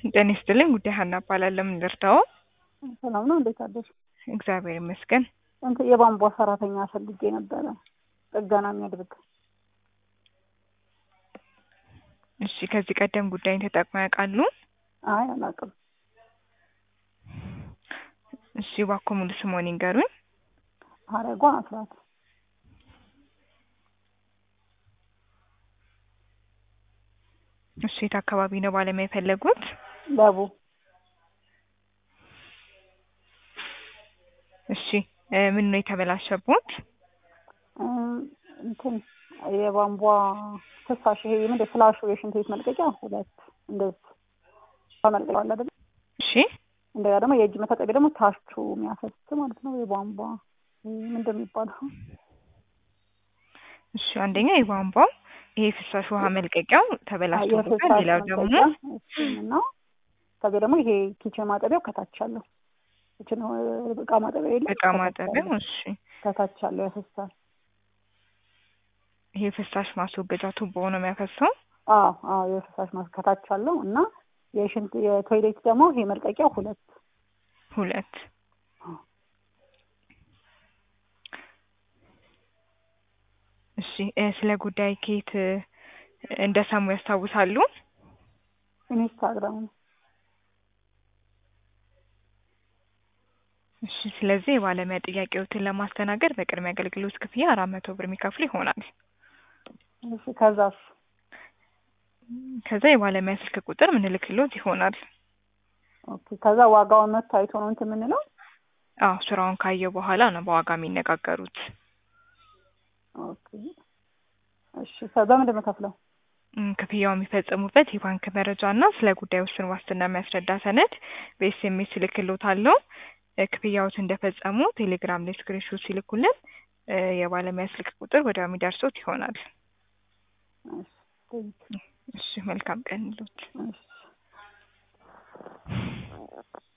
ጤና ይስጥልኝ። ጉዳይ ሀና እባላለሁ። ምን ልርዳዎ? ሰላም ነው። እንዴት አደርሽ? እግዚአብሔር ይመስገን። እንትን የቧንቧ ሰራተኛ ፈልጌ ነበረ ጥገና የሚያደርግ። እሺ፣ ከዚህ ቀደም ጉዳይን ተጠቅመው ያውቃሉ? አይ አላውቅም። እሺ፣ እባክዎ ሙሉ ስምዎን ይንገሩኝ? ሀረጓ አስራት። እሺ፣ የት አካባቢ ነው ባለሙያ የፈለጉት? ለቡ እሺ፣ እ ምን ነው የተበላሸቦት? እም፣ እንትን የቧንቧ ፍሳሽ ይሄ ምንድን ፍላሹ የሽንት ቤት መልቀቂያ ሁለት እንደዚህ መልቀቂያ አለ አይደል? እሺ፣ እንደገና ደግሞ የእጅ መታጠቢያ ደግሞ ታቹ የሚያፈስ ማለት ነው። የቧንቧ ምንድን ነው የሚባለው? እሺ፣ አንደኛ የቧንቧው ይሄ ፍሳሽ ውሃ መልቀቂያው ተበላሽቶበታል። ሌላው ደግሞ ነው። ከዚህ ደግሞ ይሄ ኪችን ማጠቢያው ከታች አለው። ኪችን እቃ ማጠቢያ የለም እቃ ማጠቢያው። እሺ፣ ከታች አለው ያፈሳል። ይሄ ፍሳሽ ማስወገጃ ቱቦ ነው የሚያፈሰው። አዎ አዎ፣ የፍሳሽ ማስ ከታች አለው እና የሽንት የቶይሌት ደግሞ ይሄ መልቀቂያው ሁለት ሁለት እሺ እ ስለ ጉዳይ ከየት እ እንደሰሙ ያስታውሳሉ? ኢንስታግራም ነው። እሺ ስለዚህ የባለሙያ ጥያቄዎትን ለማስተናገድ በቅድሚያ አገልግሎት ክፍያ አራት መቶ ብር የሚከፍሉ ይሆናል። እሺ ከዛስ? ከዛ የባለሙያ ስልክ ቁጥር ምንልክሎት ይሆናል። ኦኬ ከዛ ዋጋውን መጥቶ አይቶ ነው እንትን የምንለው? አዎ ስራውን ካየው በኋላ ነው በዋጋ የሚነጋገሩት። ኦኬ እሺ በምንድን ነው የምከፍለው? እም፣ ክፍያው የሚፈጽሙበት የባንክ መረጃ እና ስለ ጉዳዩ ውስን ዋስትና የሚያስረዳ ሰነድ በኤስኤምኤስ እልክልዎታለሁ። እ ክፍያዎት እንደፈጸሙ ቴሌግራም ላይ ስክሪንሾት ሲልኩልን እ የባለሙያ ስልክ ቁጥር ወዲያው የሚደርሶት ይሆናል። እሺ ቴንኪው። እሺ መልካም ቀን ይሉት። እሺ